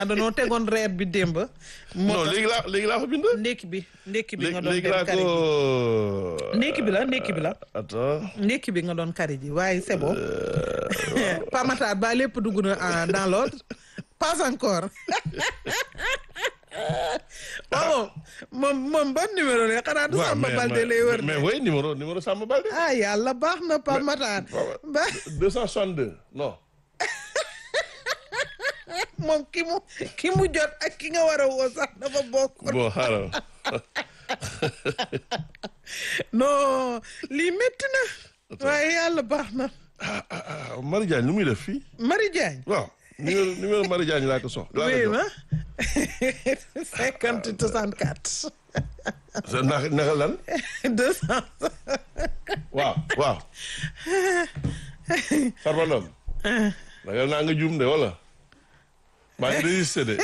danoo tegoon reer bi démb. moo non tax léegi laa léegi laa fa bind. ndékki bi ndékki bi nga doon léegi dem laa kari ko. ji ndékki bi la ndékki bi la attends. ndékki bi nga doon kari ji waaye c'est bon pamataar ba lépp dugg na en- dans l'ordre pas encore waaw moom moom ban numéro la xanaa du waaw Samba mais Balde lay wër mais oui numéro numéro Samba Balde. ah yàlla baax na pamataar ba 262 non. moom ki mu ki mu jot ak ki nga war a woo sax dafa bokk bon xaaral. non lii métti na waaye yàlla baax na ah ah ah Marie Diagne lu muy def fii. Marie Diagne waaw numéro numéro Marie Diagne laa ko sox. laa ko oui jox ma cinquante soixante quatre sa naka naka lan. deux cent waaw waaw. Farba Ndom. ragal naa nga juum de wala. maa ngi résisté de.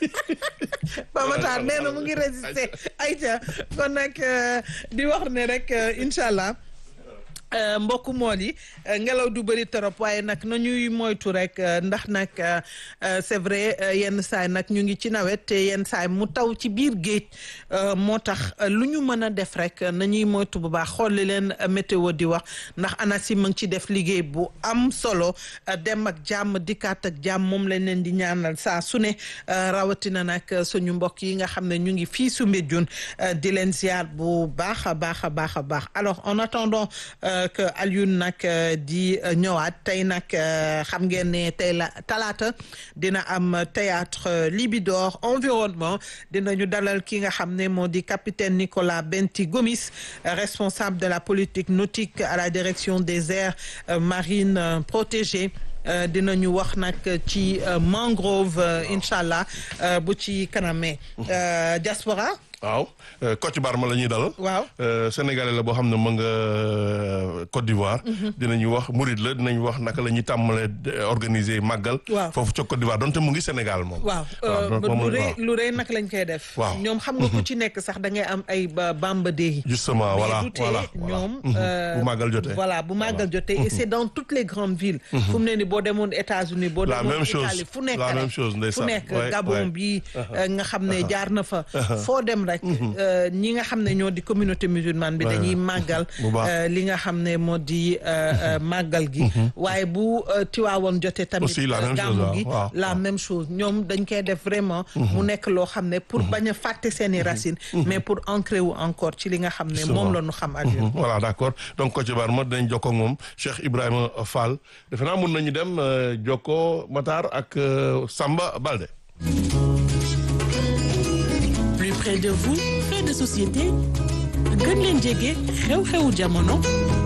Pamatar nee na mu ngi résister ayca kon nag euh, di wax ne rek euh, incha allah euh, mbokku mool yi euh, ngelaw du bëri trop waaye nag na ñuy moytu rek euh, ndax nag euh, euh, c'est vrai euh, yenn saay nag ñu ngi ci nawet te yenn saay mu taw ci biir géej euh, moo tax euh, lu ñu mën a def rek na ñuy moytu bu baax xool li leen euh, météo di wax ndax ANACIM mu ngi ci def liggéey bu am solo euh, dem ak jàmm dikkaat ak jàmm moom lañ leen di ñaanal saa su ne euh, rawatina nag euh, suñu mbokk yi nga xam ne ñu ngi fii su Mbédioune euh, di leen ziar bu baax a baax a baax a baax alors en attendant euh, que Alioune nag euh, di euh, ñëwaat tey nag euh, xam ngeen ne tey la talaata dina am théâtre euh, Libidor environnement dinañu dalal ki nga xam ne moo di capitaine Nicolas Benti Gomis euh, responsable de la politique nautique à la direction des aires euh, marines euh, protégées Euh, dinañu wax nag ci euh, mangrove euh, incha allah euh, bu ci kanamee Euh, diaspora waaw Kocc Barma la ñuy dalal. waaw Euh, Sénégalais la boo xam ne mu nga euh, Côte d'Ivoire. dinañu wax Mouride la dinañu wax naka la ñuy tàmmalee euh, organiser màggal. Waaw. foofu ca Côte d'Ivoire donte mu ngi Sénégal moom. waaw waaw donc moom lu la- rëy waaw. lu rëy nag lañ koy def Waaw. ñoom xam nga ku ci nekk sax da ngay am ay ba bamba dee justement voilà mais du tee voilà voilà. ñoom Mhm. euh, bu màggal jotee. voilà bu màggal jotee et c'est dans toutes les grandes villes fu mu ne ni boo demoon États-Unis boo La demoon même chose. Italie fu nekk La rek même chose, fu ndeysaan. nekk Ouais, Gabon ouais. bi euh, nga xam ne jaar na fa foo dem rek euh, ñi nga xam ne ñoo di communauté musulmane bi Ouais. dañuy màggal Bu baax. euh, li nga xam ne moo di euh, euh, màggal gi waaye bu euh, Tiwaawoon jotee tamit Aussi la euh, même chose, gàmmu waaw, gi waaw, la waaw. même chose ñoom dañ koy def vraiment mu nekk loo xam ne pour bañ a fàtte seeni racines mais pour ancrer wu encore ci li nga xam ne Justement. moom la ñu xam ak Mhm. voilà d'accord donc Kocc Barma dinañ jokkoo ak moom Cheikh Ibrahima Fall defe naa mun nañu dem euh, jokkoo Matar ak euh, Samba Balde. plus près de vous fait de société gën leen jege xew-xewu jamono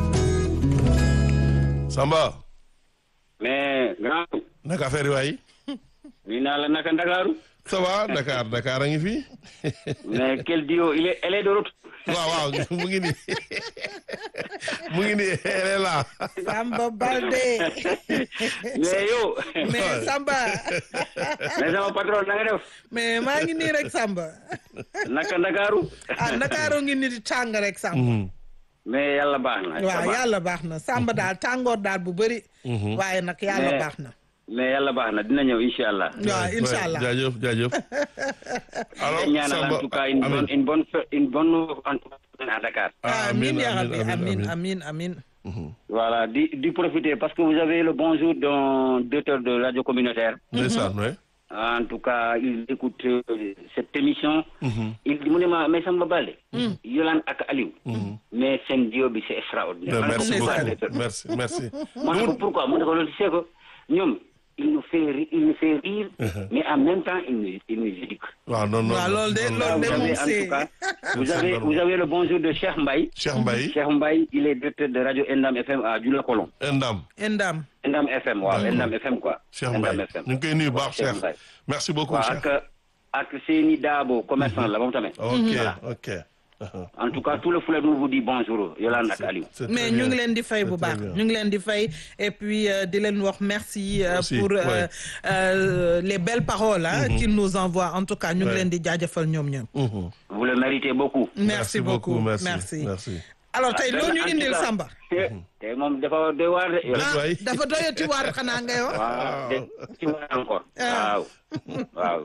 Samba mais grand naka affaire yi waay nii naa la naka Ndakaaru ça va Dakar Dakar a ngi fi mais quel duo il est elle est de retour waaw waaw mu ngi nii mu ngi nii elle est là. Samba Balde mais yow mais Samba mais sama patron na nga def mais maa ngi nii rek Samba naka Ndakaaru ah Ndakaaroo ngi nii di tàng rek Samba Mhm. mais yàlla baax na waaw ça va. yàlla baax na Samba daal tàngoor daal bu bëri waaye nag yàlla Mais- baax na mais yàlla baax na dina ñëw incha allah waaw incha allah jaajëf jaajëf. alors ñaanal en tout cas une Amin. bonne une bonne fe- une bonne en tout cas à Dakar amin ya rabbi amin amin amin voilà di di profiter parce que vous avez le bonjour d'un directeur de radio communautaire ndeysaan ouais. En tout cas, il écoute euh, cette émission. Il dit, mu ne ma mais Samba Balde. Yolande ak Aliou. mais seen duo bi c'est extraordinaire. Mais merci Ndeysaan. beaucoup merci merci. ma ne ko pourquoi mu ne ko loolu c'est que ñoom il nous fait ri- il nous fait rire. mais en même temps il nous il nous éduque. waaw non non waaw loolu de non, loolu non, de vous moom avez en c'est tout cas vous avez vous avez le bonjour de Cheikh Mbaye. Cheikh Mbaye Cheikh Mbaye il est directeur de radio Endam FM à Dioulacolon. Ndam indam Endam FM waaw D'accord. Endam FM quoi. Cheikh Endam Mbaye FM. ñu ngi koy nuyu baax Cheikh Cheikh Mbaye. merci beaucoup waaw Cheikh. ak ak Seyni Dabo commerçant la moom tamit. ok Voilà. ok. En tout cas, tout le foulard nous vous dit bonjour, Yolande ak Aliou. C'est mais très ñu bien. ngi leen di fay bu C'est très baax bien. ñu ngi leen di fay et puis euh, di leen wax merci euh, Aussi, pour euh, ouais. euh, les belles paroles hein, qu'ils nous envoient en tout cas ñu ngi Ouais. leen di jaajëfal ñoom ñoom Mhm. Vous le méritez beaucoup. merci beaucoup merci merci merci. alors tey loo ñu indil Samba. tey moom dafa doy waar de. Déet waay. dafa doyati waar xanaa ngay wax. waaw de ci waar encore. waaw waaw